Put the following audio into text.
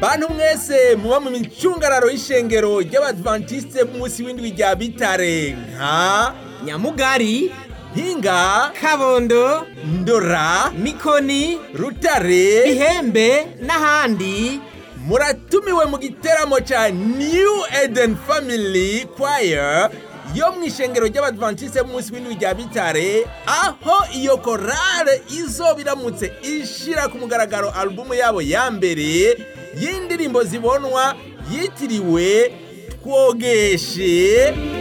bantu mwese muba mu micungararo y'ishengero ry'abadventiste b'umunsi w'indwi rya bitare nka nyamugari mpinga kabondo ndora mikoni rutare ihembe n'ahandi muratumiwe mu giteramo ca new eden family choir yo mu ishengero ry'abadventiste b'umunsi w'indwi rya bitare aho iyo korale izoba iramutse ishira ku mugaragaro alubumu yabo ya mbere y'indirimbo zibonwa yitiriwe twogeshe